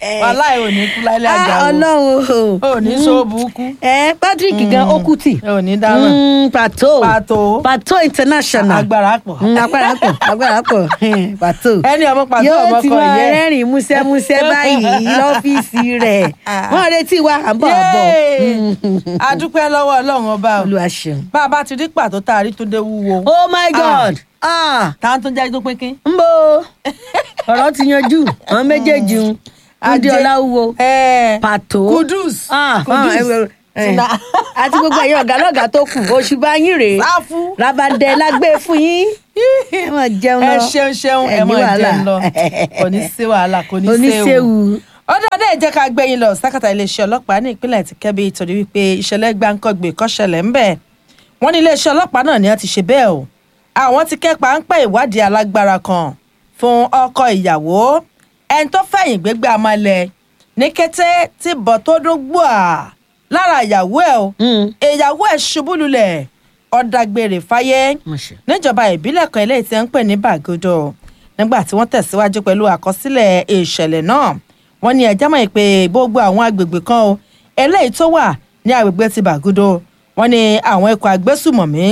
wàhálà ò ní kú láìlẹ àjà Ah, o ọlọ́run o ò ní sóòbùkù ẹ patrick gan ó kú tì ò ní dáràn Mm, pàtó Pàtó. pàtó international agbára pọ̀ Mm, agbára pọ̀ agbára pọ̀ Hmm, pàtó ẹni ọmọ pàtó yóò ọmọ ti kan máa yẹ rẹ́rìn músẹ́músẹ́ báyìí lọ́fíìsì rẹ̀ wọ́n retí wa à ń bọ̀ bọ̀ Yéè! a dúpẹ́ lọ́wọ́ ọlọ́run ọba o olúwa ṣeun. bá a bá ti rí pàtó tá a rí tó dé wúwo oh my god ah tá a tún jẹ́ tó pínpín. ń bo ọ̀rọ̀ ti yanjú àwọn méjèèjì ń adé ọláwúwo pàtó kudus Ah, ah, kudus ẹ wẹ- ẹ. Tina- àti gbogbo ẹ̀yin ọ̀gá lọ́gàá tó kù oṣù bá yín rèé sáfù rabandẹ lágbé fún yín ẹ máa jẹun ẹ lọ ṣeun ṣeun ẹ ní mọ wàhálà. jẹun lọ kò ní sí wàhálà kò ní oníṣẹ́wù séwu. ọdún ọdún ẹ jẹ́ ká gbẹ̀yìn lọ sákàtà iléeṣẹ́ ọlọ́pàá ní ìpínlẹ̀ ti Kẹ́bí torí wípé ìṣẹ̀lẹ̀ gbáǹkọ́gbè kó ṣẹlẹ̀ ńbẹ̀ wọ́n ní iléeṣẹ́ ọlọ́pàá náà ni wọ́n ti ṣe bẹ́ẹ̀ o àwọn ti kẹ́pa ń pẹ́ ìwádìí alágbára kan fún ọkọ ìyàwó ẹni tó fẹ̀yìn gbégbé amalẹ̀ ní kété tí bọ̀ tó dún gbòà lára ìyàwó ẹ̀ o Mm. ìyàwó ẹ̀ ṣubú lulẹ̀ ọ̀dàgbèrè fáyé Mo ṣe. níjọba ìbílẹ̀ kan eléyìí tí wọ́n ń pè ní bàgòdò nígbà tí wọ́n tẹ̀síwájú pẹ̀lú àkọsílẹ̀ ìṣẹ̀lẹ̀ náà wọ́n ní ẹjọ́ mọ̀ pé gbogbo àwọn agbègbè kan o eléyìí tó wà ní agbègbè ti bàgòdò wọ́n ní àwọn ikọ̀ agbésùmọ̀mí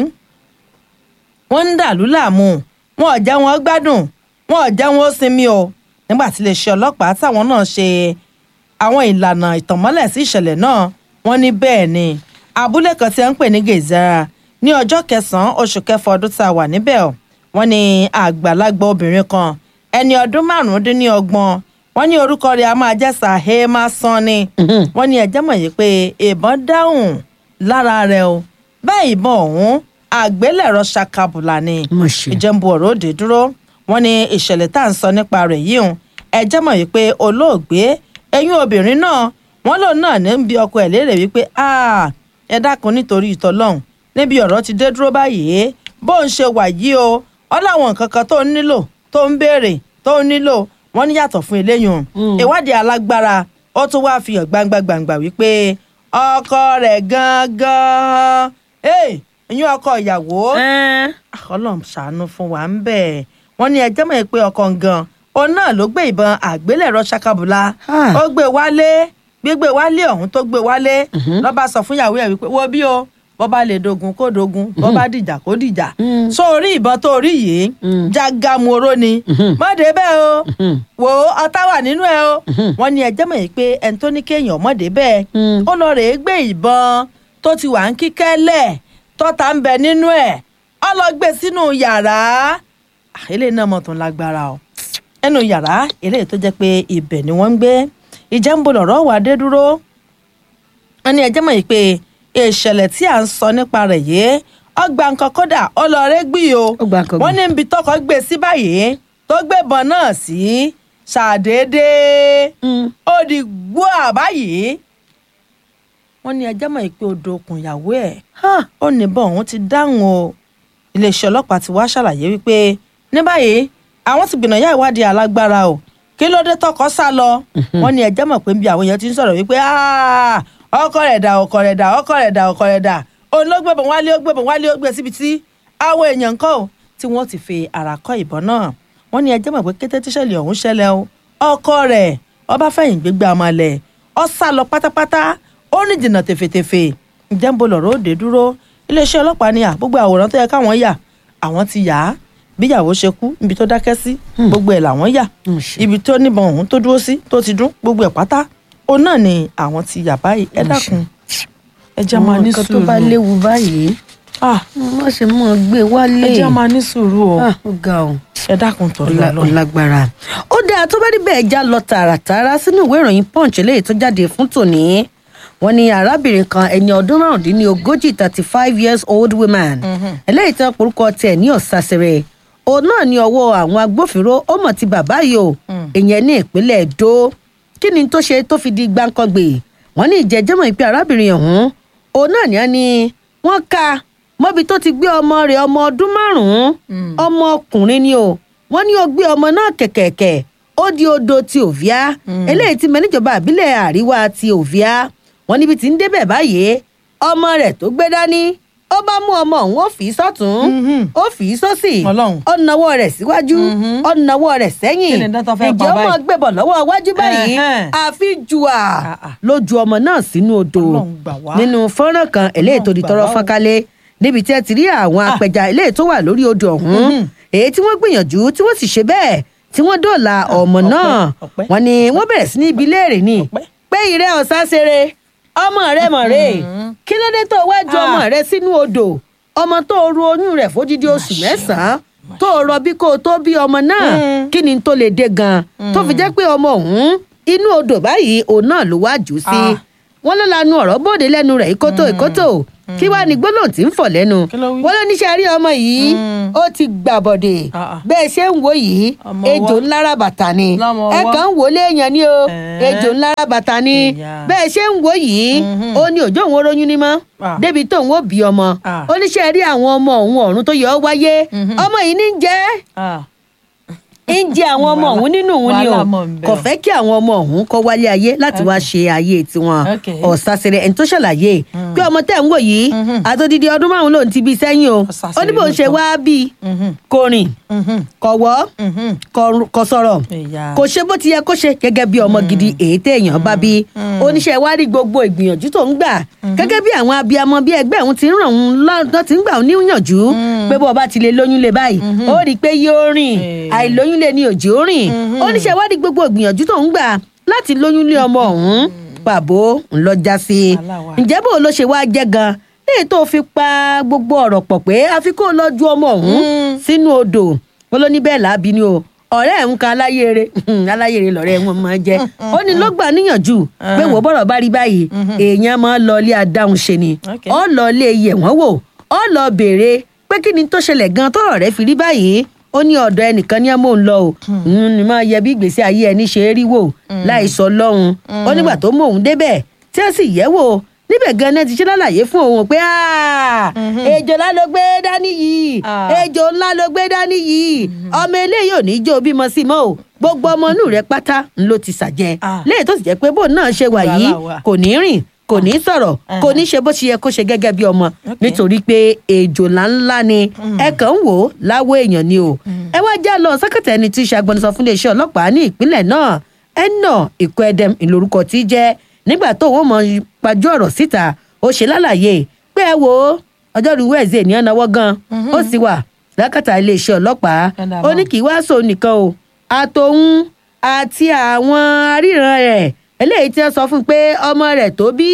wọ́n ń dàlú láàmú wọn ò jẹ́ wọn gbádùn wọn ò jẹ́ wọn ó sinmi o nígbà tí iléeṣẹ́ ọlọ́pàá táwọn náà ṣe àwọn ìlànà ìtànmọ́lẹ̀ sí ìṣẹ̀lẹ̀ náà wọ́n ní bẹ́ẹ̀ ni abúlé kan tí wọ́n ń pè ní gezara ní ọjọ́ kẹsàn-án oṣù kẹfà ọdún tá a wà níbẹ̀ o wọ́n ní àgbàlagbà obìnrin kan ẹni ọdún márùndínlọ́gbọ̀n wọ́n ní orúkọ rẹ̀ a máa jẹ́ sahema sanni wọ́n ní ẹjẹ́ mọ̀ yìí pé ìbọn dáhùn lára rẹ̀ o bẹ́ẹ̀ ìbọn ọ̀hún àgbélẹ̀rọ ṣakabùlà ni Mo ṣe. ìjẹ́nbu ọ̀rọ̀ òde dúró wọ́n ní ìṣẹ̀lẹ̀ tá à ń sọ nípa rẹ̀ yìí hùn ẹjẹ́ mọ̀ wípé olóògbé ẹ̀yìn obìnrin náà wọ́n lòun náà ní bí ọkọ ẹ̀ léèrè wípé "Ah, ẹ dákun nítorí ìtọ́lọ́hún níbi ọ̀rọ̀ ti dé dúró báyìí bó ń ṣe wà yìí o ọ láwọn nǹkan kan tó ń nílò tó ń béèrè tó ń nílò wọ́n ní yàtọ̀ fún eléyìí hùn ìwádìí alágbára ó tún wáá fi hàn gbangba gbangba wípé ọkọ rẹ̀ gangan ẹ̀yìn ọkọ ìyàwó Ẹ́n. ọlọ́run ṣàánú fún wa ń bẹ̀ wọ́n ní ẹjẹ́ mọ̀ pé ọkọ̀ gan òun náà ló gbé ìbọn àgbélẹ̀rọ ṣakabula Ah. ó gbé wálé gbígbé wálé ọ̀hún tó gbé wálé lọ́ba sọ fún ìyàwó ẹ̀ wípé wo bí o bọ́ bá lè dogun kó dogun bọ́ bá dìjà kó dìjà so orí ìbọn tó rí yìí jágàmù oró ni mọ́dé bẹ́ẹ̀ o wò ó ọtá wà nínú ẹ o wọ́n ní ẹjẹ́ mọ̀ pé ẹni tó ní kéèyàn mọ́dé bẹ́ẹ̀ ó lọ rèé gbé ìbọn tó ti wà ń kíkẹ́lẹ̀ tọ́ta ń bẹ nínú ẹ̀ ọ lọ gbé sínú yàrá Ah, eléyìí náà mọ̀ tó ń lágbára o ẹnu yàrá eléyìí tó jẹ́ pé ibẹ̀ ni wọ́n ń gbé ìjà ń bo lọ̀rọ̀ wà dé dúró wọ́n ní ẹjẹ́ mọ̀ yìí pé ìṣẹ̀lẹ̀ tí à ń sọ nípa rẹ̀ yìí ọgbà nǹkan kódà ọlọ́ọ̀rẹ́ gbì o Ó gba nǹkan wọ́n ní ibi tọkọ gbé sí báyìí tó gbébọn náà sí ṣàdédé ó di gbóà báyìí wọ́n ní ẹjẹ́ mọ̀ yìí pé odò okùn ìyàwó ẹ̀ Ah. ó níbọn òun ti dáhùn o iléeṣẹ́ ọlọ́pàá ti wá ṣàlàyé wípé ní báyìí àwọn ti gbìnàyà ìwádìí alágbára o kí ló dé tọkọ sá lọ wọ́n ní ẹjẹ́ mọ̀ pé bí àwọn èèyàn ti ń sọ̀rọ̀ wípé "Ah, ọkọ rẹ̀ dà ọkọ rẹ̀ dà ọkọ rẹ̀ dà ọkọ rẹ̀ dà òun ló gbébọn wálé ó gbébọn wálé ó gbé síbi tí àwọn èèyàn kọ́ ò tí wọ́n ti fi ara kọ́ ìbọn náà wọ́n ní ẹjẹ́ mọ̀ pé kété tíṣẹ̀lẹ̀ ọ̀hún ṣẹlẹ̀ o ọkọ rẹ̀ ọba fẹ̀yìn gbégbé amalẹ̀ ọ sá lọ pátápátá ó ní jìnnà tèfètèfè ǹjẹ́ ń bo lọ̀rọ̀ òde dúró iléeṣẹ́ ọlọ́pàá ni à gbogbo àwòrán tó yẹ káwọn yà àwọn ti yà á bíyàwó ṣe kú ibi tó dákẹ́ sí gbogbo ẹ̀ làwọn yà Mm, ṣe. ibi tó níbọn ọ̀hún tó dúró sí tó ti dún gbogbo ẹ̀ pátá òun náà ni àwọn ti yà báyìí ẹ Mm, dákun ẹ jẹ́ àwọn máa ní nǹkan tó sùúrù bá léwu báyìí Ah, má ṣe mọ gbé wálé ẹ jẹ́ máa ní sùúrù o Ah, ó ga o ẹ dákun torí Ọlá- Ọlọ́run. ọlágbára ó dáa tó bá rí bẹ́ẹ̀ já lọ tààràtààrà sínú ìwé ìròyìn punch eléyìí tó jáde fún tòní wọ́n ní arábìnrin kan ẹni ọdún márùndínlógójì thirty five years old woman eléyìí tó porúkọ tiẹ̀ ní ọ̀sàsẹ̀rẹ̀ òun náà ní ọwọ́ àwọn agbófinró ó mọ̀ ti bàbá yìí o ìyẹn ní ìpínlẹ̀ èdò kí ni tó ṣe tó fi di gbáǹkọ́gbè wọ́n ní ìjẹ́jẹ́mọ̀ ìpè arábìnrin ọ̀hún òun náà ní wọ́n ní wọ́n ka mọ́bi tó ti gbé ọmọ rẹ̀ ọmọ ọdún márùn-ún ọmọ ọkùnrin ni o wọ́n ní ó gbé ọmọ náà kẹ̀kẹ̀kẹ̀ ó di odò ti òvíá eléyìí ti mẹ níjọba àbílẹ̀ àríwá ti òvíá wọ́n níbi tí ń débẹ̀ báyìí ọmọ rẹ̀ tó gbé dání ó bá mú ọmọ òun ó fi í sọ́tún Mhm. ó fi í sósì Ọlọ́run. ó nawọ́ rẹ̀ síwájú Mhm. ó nawọ́ rẹ̀ sẹ́yìn Kí ni dán tó fẹ́ pa ǹjẹ́ ó báyìí? mọ̀ gbébọ̀ lọ́wọ́ iwájú báyìí Ẹ̀hẹ́n. àfi jùà Ah, ah. ló ju ọmọ náà sínú odò Ọlọ́run gbà wá. nínú fọ́nrán kan eléyìí tó di gbà tọrọ wá o. fọ́nkálé níbi tí ẹ ti rí àwọn Ah. apẹja eléyìí tó wà lórí odò ọ̀hún Mhm. èyí tí wọ́n gbìyànjú tí wọ́n sì ṣe bẹ́ẹ̀ tí wọ́n dóòlà ọmọ ọpẹ́, náà ọpẹ́. wọ́n ní wọ́n bẹ̀rẹ̀ sí ní ibi léèrè ni Ọpẹ́. pé ìrẹ́ ọ̀sán ṣeré ọmọ rẹ mọ̀ rè Mhm. kí ló dé tó wá ju Ah. ọmọ rẹ sínú odò ọmọ tó ru oyún rẹ̀ fódìdí oṣù mẹ́sàn-án tó rọbí kó o tó bí ọmọ náà Mm. kí ni tó lè dé gan tó fi jẹ́ pé ọmọ òun inú odò báyìí òun náà ló wá jù ú sí Ah. wọ́n ló lanu ọ̀rọ̀ bóde lẹ́nu rẹ̀ ìkótó ìkótó kí wàá ní gbólóhùn tí ń fọ̀ lẹ́nu Kí ló wí? wọ́n ló níṣẹ́ rí ọmọ yìí Mm. ó ti gbàbọ̀dè Ah, ah. bẹ́ẹ̀ ṣe ń wo yìí Ọmọ ejò ọwọ́. ńlára bàtà ni Lọ́mọ ẹ ọwọ́. kàn ń wò ó léèyàn ni o Ẹ̀ẹ́. ejò ńlára bàtà ni Ìyá. bẹ́ẹ̀ ṣe ń wo yìí Mhm. ó ní òjò òun oróyún ní mọ́ Ah. débi tóun ó bí ọmọ Ah. oníṣẹ́ rí àwọn ọmọ òun ọ̀run tó yọ ọ́ wáyé Mhm. ọmọ yìí ní ń jẹ́ Ah. ń jẹ àwọn ọmọ Wàhálà- òun nínú òun ni o wàhálà mọ̀ ń bẹ kò o. fẹ́ kí àwọn ọmọ òun kọ́ wálé ayé láti wá ṣe ayé tiwọn Okay. ọ̀sàsẹ̀rẹ̀ ẹni tó ṣàlàyé pé ọmọ tẹ̀ ń wò yìí Mhm. àtòdìdí ọdún márùn-ún lòun ti bí sẹ́yìn o Ọ̀sàsẹ̀rẹ̀ ó ní bó ń ṣe lóòótọ́. wá bí Mhm. kò rìn Mhm. kò wọ́ Mhm. kò- kò sọ̀rọ̀ Ìyá. kò ṣe bó ti yẹ kó ṣe gẹ́gẹ́ bí ọmọ gidi èyí téèyàn bá bí oníṣẹ́ wa rí gbogbo ìgbìyànjú tó ń gbà gẹ́gẹ́ bí àwọn abiyamọ bí ẹgbẹ́ òun ti ń ràn òun lọ́dọ̀ tí ń gbà òun níyànjú pé bó o bá ti lè lóyún lé báyìí ó rí i pé yóò rìn Eh. àìlóyún lé ní òjì ó rìn oníṣẹ́ wa rí gbogbo ìgbìyànjú tó ń gbà láti lóyún lé ọmọ ọ̀hún pàbó ńlọ já sí i Wàhálà wà. ǹjẹ́ bó ló ṣe wá jẹ́ gan léyìí tó fi pa gbogbo ọ̀rọ̀ pọ̀ pé àfi kó lọ ju ọmọ ọ̀hún Mm. sínú odò wọn ló ní bẹ́ẹ̀ láàbí ni o ọ̀rẹ́ ẹ̀ ń kan aláyèrè aláyèrè lọ̀rẹ́ wọn máa jẹ́ ó ní ló gbà níyànjú pé wò bọ́rọ̀ bá rí báyìí èèyàn máa ń lọ ilé adáhùn ṣe ni Okay. ọ lọ ilé yẹ̀ wọ́n wò ọ lọ béèrè pé kí ni tó ṣẹlẹ̀ gan tọ́rọ̀ rẹ̀ fi rí báyìí ó ní ọ̀dọ̀ ẹnìkan ní àmọ́ ń lọ o Mm, ni máa yẹ bí ìgbésí ayé ẹni ṣe é rí wò láì sọ lọ́hùn ó nígbà tó mú òun débẹ̀ tí ó sì yẹ̀ wò níbẹ̀ gan náà ti ṣe lálàyé fún òun pé "Ah, ejò ńlá ló gbé dání yìí Ah. ejò ńlá ló gbé dání yìí ọmọ eléyìí ò ní jó bímọ sí mọ́ o gbogbo ọmọ inú rẹ̀ pátá ń ló ti ṣàjẹ́ Ah. léyìí tó sì jẹ́ pé bóun náà ṣe wà yìí Wàhálà wà. kò ní rìn kò ní sọ̀rọ̀ kò ní ṣe bó ṣe yẹ kó ṣe gẹ́gẹ́ bí ọmọ nítorí pé ejò ńláńlá ni ẹ kàn ń wò ó láwọ èèyàn ni o ẹ wá já lọ sẹ́kẹ̀tẹ̀ ẹni tí í ṣe agbẹnusọ fún iléeṣẹ́ ọlọ́pàá ní ìpínlẹ̀ náà ẹnà ìkọ́ ẹdẹm ìlórúkọ tí í jẹ́ nígbà tó wọ́n mọ pajú ọ̀rọ̀ síta ó ṣe lálàyé pé ẹ wo ọjọ́rú wẹ́ẹ̀zẹ̀ ní ọ̀nàwọ́ gan ó sì wà lákàtà iléeṣẹ́ ọlọ́pàá Ẹ̀dá ó mọ́. ní kì í wá sóun nìkan o àtòun àti àwọn aríran rẹ̀ eléyìí tí wọ́n sọ fún un pé ọmọ rẹ̀ tó bí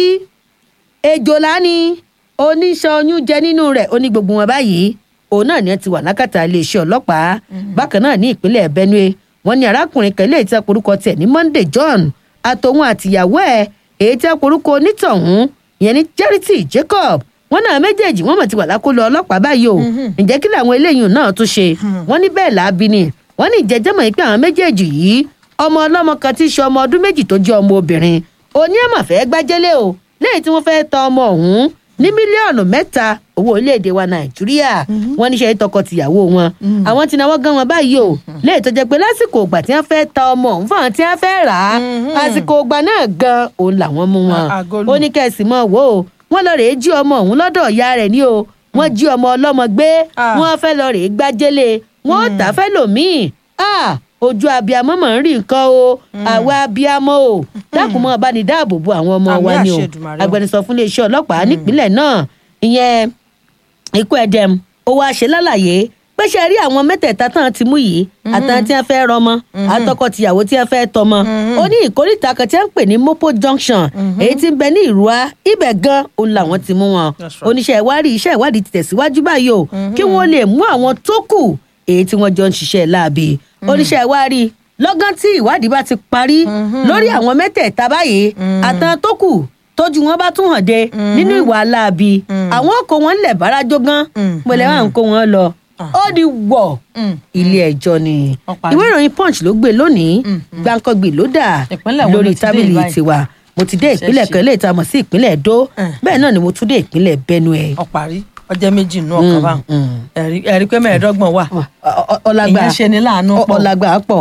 ejòlá ni oníṣan oyún jẹ nínú rẹ̀ ó ní gbogbo wọn báyìí òun náà ni wọn ti wà lákàtà iléeṣẹ́ ọlọ́pàá bákan náà ní ìpínlẹ̀ benue wọn ní arákùnrin kan eléyìí tí wọn porúkọ tiẹ̀ ní monday john àtòun àtìyàwó ẹ̀ èyí tí wọn porúkọ onítọ̀hún ìyẹn ní charity jacob wọn náà méjèèjì wọn mọ̀ ti wà lákòlò ọlọ́pàá báyìí o ǹjẹ́ kí làwọn eléyìí náà tún ṣe wọn ní bẹ́ẹ̀ làábí ni wọn ní ìjẹ́jẹ́mọ̀ yìí pé àwọn méjèèjì yìí ọmọ ọlọ́mọ kan tí í ṣe ọmọ ọdún méjì tó jẹ́ ọmọ obìnrin oní ẹ̀mọ̀ fẹ́ gbájẹ́lé o lẹ́yìn tí wọ́n fẹ́ ta ọmọ ọ̀hún ní mílíọ̀nù mẹ́ta owó orílẹ̀-èdè wa nàìjíríà wọ́n níṣẹ́ tọkọ-tìyàwó wọn àwọn tí náwó gan wọn báyìí o lẹ́yìn tó jẹ́ pé lásìkò ìgbà tí wọ́n fẹ́ ta ọmọ ọ̀hún fún àwọn tí wọ́n fẹ́ rà á àsìkò ìgbà náà gan òun làwọn mú wọn À- àgọ́lù. ó ní kẹ́sì mọ́ wò ó wọ́n lọ rèé jí ọmọ ọ̀hún lọ́dọ̀ ìyá rẹ̀ ní o wọ́n jí ọmọ ọlọ́mọ gbé Ah. wọ́n fẹ́ lọ rèé gbájẹ́lé wọ́n ó tà fẹ́ lòmíì Ah, ojú abiyamọ mọ̀ ń rí nǹkan o àwa abiyamọ o dákun mọ́ bá ní dáàbò bo àwọn ọmọ Àmì wa ni o àṣẹ Èdùmàrè o. agbẹnusọ fún iléeṣẹ́ ọlọ́pàá nípínlẹ̀ náà ìyẹn ikú ẹdẹm ó wáá ṣe lálàyé pé ṣe rí àwọn mẹ́tẹ̀ẹ̀ta tán ti mú yìí àtàwọn tí wọ́n fẹ́ rọmọ àtọkọ-tìyàwó tí wọ́n fẹ́ tọmọ ó ní ìkórìtà kan tí wọ́n ń pè ní mopo junction èyí tí ń bẹ ní ìrúwá ibẹ̀ gan òun làwọn ti mú wọn That's right. oníṣẹ́ ìwádìí iṣẹ́ ìwádìí ti tẹ̀síwájú báyìí o kí wọ́n lè mú àwọn tó kù èyí tí wọ́n jọ ń ṣiṣẹ́ láabi oníṣẹ́ ìwádìí lọ́gán tí ìwádìí bá ti parí lórí àwọn mẹ́tẹ̀ẹ̀ta báyìí àtàn tó kù tójú wọn bá tún hàn dé nínú ìwà láabi àwọn kò wọn lẹ̀ bárajó gan pẹ̀lẹ́ wà ń kó wọn lọ ó di wọ̀ Mm. ilé ẹjọ́ ni Ó parí. ìwé ìròyìn punch ló gbé lónìí gbàǹkangbì ló dà Ìpínlẹ̀ wo lórí ló ti dé tábìlì báyìí? tiwa mo ti dé ìpínlẹ̀ Ṣẹ̀ṣẹ̀. kan eléyìí tá a mọ̀ sí ìpínlẹ̀ Ẹdó Mm. bẹ́ẹ̀ náà ni mo tún dé ìpínlẹ̀ Benue. ọ̀parí ọjọ́ méjì nù ọkàn bá mm. ẹ̀rí ẹ̀rí pé mẹ́ẹ̀ẹ́dọ́gbọ̀n wà Ọ- ọ- ọlágbà ìyẹn ṣe ni láàánú ọ- pọ̀ ọlágbà pọ̀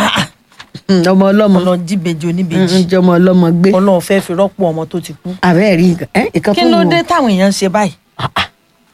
Mm, ọmọ ọlọ́mọ ọlọ́ jíbejì Mm, oníbejì mm, jọmọ ọlọ́mọ gbé ọlọ́run fẹ́ fi rọ́pò ọmọ tó ti kú àbẹ́ẹ̀ rí nǹkan ẹ́, ìkan kí fún ló wọn. dé táwọn èèyàn ń ṣe báyìí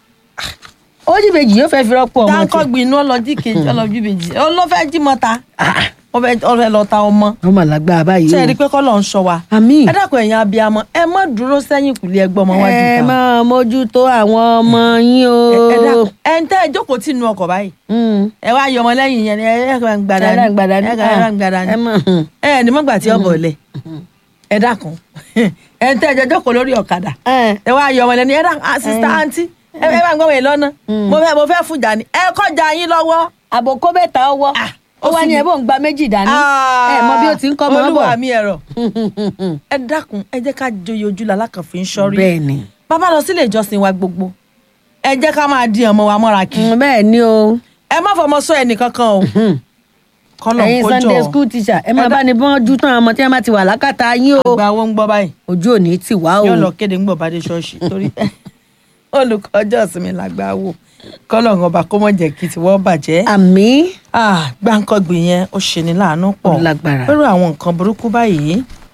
ó jí bèjì yóò fẹ́ fi rọ́pò ọmọ dáńkọ́ tí gbin inú ọlọ́jì kejì ọlọ́jì bèjì ó ló fẹ́ jí mọ́ta ó fẹ́ ó fẹ́ lọ ta ọmọ ọmọ làgbà báyìí ṣe é o. rí i pé kọ́ ló ń sọ wa àmín ẹ dákun ẹ̀yin abiyamọ ẹ má dúró sẹ́yìn kùlé ẹgbẹ́ ọmọ wájú ẹ ta máa mójútó àwọn ọmọ yín o. ẹ dákun ẹ ń tẹ́ ẹ jókòó tì nínú ọkọ̀ báyìí Mm. ẹ wá yọmọ lẹ́yìn yẹn ni ẹ ẹ kàn gbàdá ẹ ni rà gbàdá ní. ẹ kàn gbàdá ẹ ni mọ̀ hmm. ẹ ẹ ní mọ́gbà tí ọ bọ̀ lẹ̀ ẹ dákun ẹ ń tẹ́ ẹ jọ jókòó lórí ọ̀kadà ẹ ẹ wá yọmọ lẹ́ni ẹ dákun ah sista aunty ẹ ẹ bá ń gbọ́ wọ̀nyí lọ́nà mo fẹ́ mo fẹ́ fújà ni ẹ kọjá yín lọ́wọ́ àbòkó bẹ́ta ọwọ́ Ah, ó ó wá sì ní ní- ẹ bó ń gba méjì dání ẹ mọ bí ó ti ń kọ́ mọ́ bọ̀. olúwa mi ẹ̀rọ ẹ dákun ẹ jẹ́ ká joyè ojú la lákànfin sọ́rí bẹ́ẹ̀ ni bàbá lọ sílé ìjọsìn wa gbogbo ẹ jẹ́ ká máa di ọmọ wa mọ́ra kí Mm, bẹ́ẹ̀ ni o ẹ má fọmọ sọ ẹnì kankan o kọlọ ẹ̀yin kójọ sunday school teacher ẹ máa Ẹ dá- bá ní bọ́n jú tán ọmọ tí wọ́n bá ti wà lákàtà yín o àgbà owó ń gbọ́ báyìí ojú òní ti wá o yóò lọ kéde ń gbọ̀ bá dé ṣọ́ọ̀ṣì torí olùkọ́ ọjọ́ ìsinmi làgbà wò kọlọ ọba kó mọ̀ jẹ́ kí tiwọ́ bàjẹ́ àmì ah gbáǹkọ́gbì yẹn ó ṣe ní láàánú pọ̀ Ó lágbára. lórí àwọn nǹkan burúkú báyìí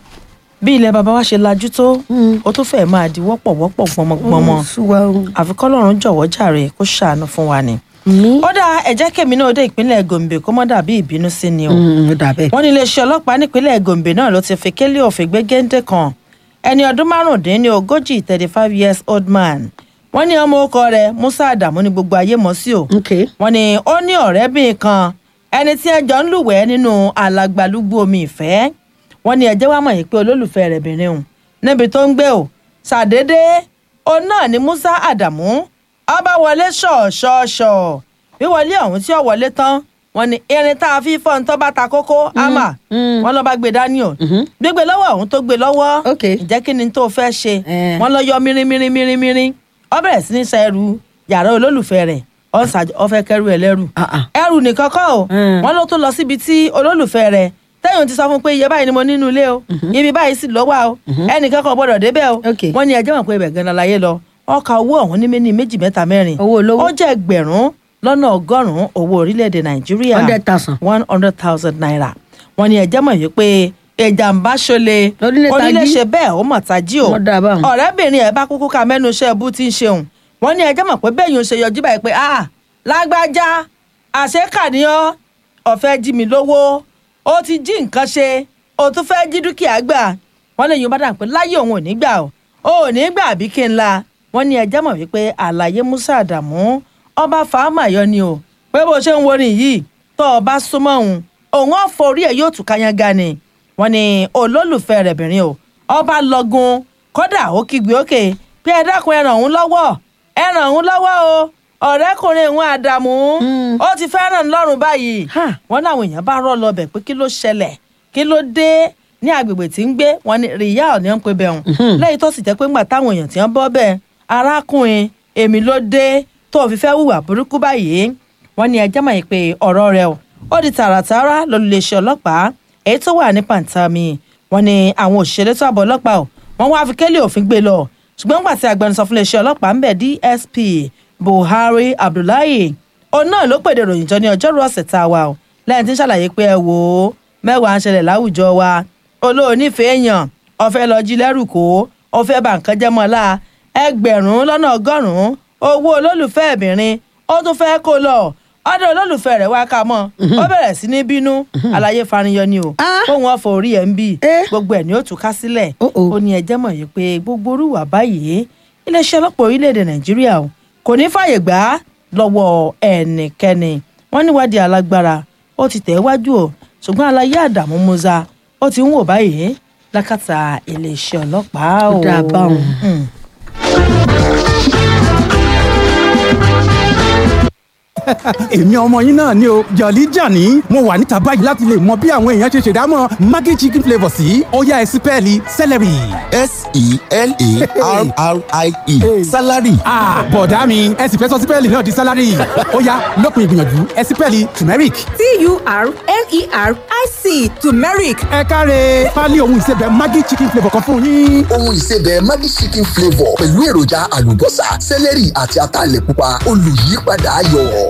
bí ilẹ̀ baba wa ṣe lajú tó ó tún fẹ́ẹ̀ máa di wọ́pọ̀ wọ́pọ̀ gbọmọgbọmọ ṣùwà o àfi kọ́lọ́run jọ̀wọ́ jàre kó ṣàánú fún wa ni. mi ó dá ẹ̀jẹ̀ kèmí náà dé ìpínlẹ̀ gombe kó mọ́ dàbí ìbínú sí ni o. ó dà bẹ́ẹ̀ wọ́n ní iléeṣẹ́ ọlọ́pàá nípínlẹ̀ gombe náà ló ti fi kélé òfin gbé géńdé kan ẹni ọdún márùndínlógójì thirty five years old man wọ́n ní ọmọ ọkọ rẹ̀ musa adamu ní gbogbo ayé mọ̀ sí o ok wọ́n ní ó ní ọ̀rẹ́bìnrin kan ẹni tí ẹ jọ ń lúwẹ̀ẹ́ nínú alàgbàlúgbú omi ìfẹ́ wọ́n ní ẹjẹ́ wá mọ̀ yìí pé olólùfẹ́ rẹ̀ bìnrin òun níbi tó ń gbé o ṣàdédé òun náà ni musa adamu ọba wọlé ṣọ̀ọ̀ṣọ̀ọ̀ṣọ̀ wíwọlé ọ̀hún tí ó wọlé tán wọ́n ní irin tá a fi fọ́n tó bá ta kókó ámà mm. wọ́n lọ bá gbé dání o gbégbé lọ́wọ́ ọ̀hún tó gbé lọ́wọ́ Ok. ǹjẹ́ kí ni tó fẹ́ ṣe Eh. wọ́n lọ yọ mírímírímírímírí ó bẹ̀rẹ̀ sí ní sa ẹrù yàrá olólùfẹ́ rẹ̀ ó fẹ́ kẹ́rù ẹ̀ lẹ́rù Ah, ah. ẹrù nìkan kọ́ o Mm. wọ́n ló tún lọ síbi tí olólùfẹ́ rẹ̀ tẹ́yìn ti sọ fún pé iye báyìí ni mo nínú ilé o ibi báyìí sì ló wà o ẹnìkan kan gbọ́dọ̀ débẹ̀ o Ok. wọ́n ní ẹjọ́ mọ̀ pé ibẹ̀ gan-an láyé lọ wọ́n ka owó ọ̀hún ní méní méjì mẹ́ta mẹ́rin Owó olówó. ó jẹ́ ẹgbẹ̀rún lọ́nà ọgọ́rùn-ún owó orílẹ̀-èdè nàìjíríà hundred thousand one hundred thousand naira wọ́n ní ẹjẹ́ mọ̀ yìí pé ìjàmbá ṣọlẹ̀ Onílé tají. onílé ṣe bẹ́ẹ̀ ó mọ̀ tají o Wọ́n dá a báwọn. ọ̀rẹ́bìnrin ẹ̀ bá kúkú ka mẹ́nu iṣẹ́ ẹbú tí ń ṣeun wọ́n ní ẹjẹ́ mọ̀ pé bẹ́ẹ̀ yóò ṣe yọjú báyìí pé ah lágbájá àṣekàníyàn ọ̀fẹ́ jí mi lówó ó ti jí nǹkan ṣe ó tún fẹ́ jí dúkìá gbà wọ́n lè yún bá dà pé láyé òun ò ní gbà o ò ní gbà bí kí n la wọ́n ní ẹjẹ́ mọ̀ wípé àlàyé musa àdàmú ọba fàámà yọ ni o pé bó ṣe ń worin yìí tó o bá súnmọ́ òun òun ọ̀fọ̀ orí ẹ̀ yóò tún káyán ni wọ́n ní olólùfẹ́ rẹ̀ bìnrin o ọba lọ́gun kódà ó kígbe òkè pé ẹ dákun ẹ ràn òun lọ́wọ́ ẹ ràn òun lọ́wọ́ o ọ̀rẹ́kùnrin òun àdàmú ó ti fẹ́ràn lọ́rùn báyìí Ha. wọ́n láwọn èèyàn bá rọ́ lọ bẹ̀ pé kí ló ṣẹlẹ̀ kí ló dé ní agbègbè tí ń gbé wọn ni rìyá ni wọ́n ń pe bẹ̀ hùn lẹ́yìn tó sì jẹ́ pé ńgbà táwọn èèyàn tí wọ́n bọ́ bẹ́ẹ̀ arákùnrin èmi ló dé tó fi fẹ́ hùwà burúkú báyìí wọ́n ní ẹjẹ́ mọ̀ pé ọ̀rọ̀ rẹ̀ o ó di tààràtààrà lólùléṣẹ́ ọlọ́pàá èyí tó wà ní pàǹtàmì wọ́n ní àwọn òṣèré tó àbọ̀ ọlọ́pàá o wọ́n wá fi kélé òfin gbé lọ ṣùgbọ́n nígbà tí agbẹnusọ fún iléeṣẹ́ ọlọ́pàá ń bẹ̀ DSP Buhari Abdullahi òun náà ló pèdè ròyìn jọ ní ọjọ́rú ọ̀sẹ̀ tá a wà o lẹ́yìn tí ń ṣàlàyé pé ẹ wò ó mẹ́wàá ń ṣẹlẹ̀ láwùjọ wa olóònífẹ̀ẹ́ èèyàn ọ̀fẹ́ lọ jí lẹ́rù kó ọ̀fẹ́ bá nǹkan jẹ́ mọ́lá ẹgbẹ̀rún lọ́nà ọgọ́rùn-ún owó olólùfẹ́ ẹ̀bìnrin ó tún fẹ́ kó lọ ọdọ olólùfẹ́ rẹ̀ wá ká mọ́ ó bẹ̀rẹ̀ sí ní bínú àlàyé fariyọ ni o Ah. kóun ọ̀fọ̀ orí ẹ̀ ń bì Eh. gbogbo ẹ̀ ni ó tún ká sílẹ̀ Oh, oh. ó ní ẹjẹ́ mọ̀ yìí pé gbogbo orúwà báyìí iléeṣẹ́ ọlọ́pàá orílẹ̀-èdè nàìjíríà o kò ní fàyè gbà á lọ́wọ́ ẹnikẹ́ni wọ́n níwádìí alágbára ó ti tẹ̀ wájú o ṣùgbọ́n alayé àdàmú musa ó ti ń wò báyìí lákàtà iléeṣẹ́ ọlọ́pàá o. Ó dáa báwọn. Mm. èmi ọmọ yín náà ni o jọ̀lí jàní mo wà níta báyìí láti lè mọ bí àwọn èèyàn ṣe ṣèdámọ̀ maggi chicken flavour sí ọ̀yá ẹ̀sìn pẹ́ẹ́lí celery. s-e-l-a-r-r-i-e salary Ah, bọ̀dá mi ẹ sì fẹ́ sọ sípẹ́ẹ̀lì náà di sálárì ó yá lópin ìgbìyànjú ẹ sípẹ́ẹ̀lì turmeric. T-U-R-M-E-R-I-C turmeric. ẹ káre pálí ohun ìsebẹ̀ maggi chicken flavour kan fún yín. ohun ìsebẹ̀ maggi chicken flavour pẹ̀lú èròjà àlùbọ́sà sẹ́lẹ̀rì àti ataalẹ̀ pupa olùyípadà ayọ̀.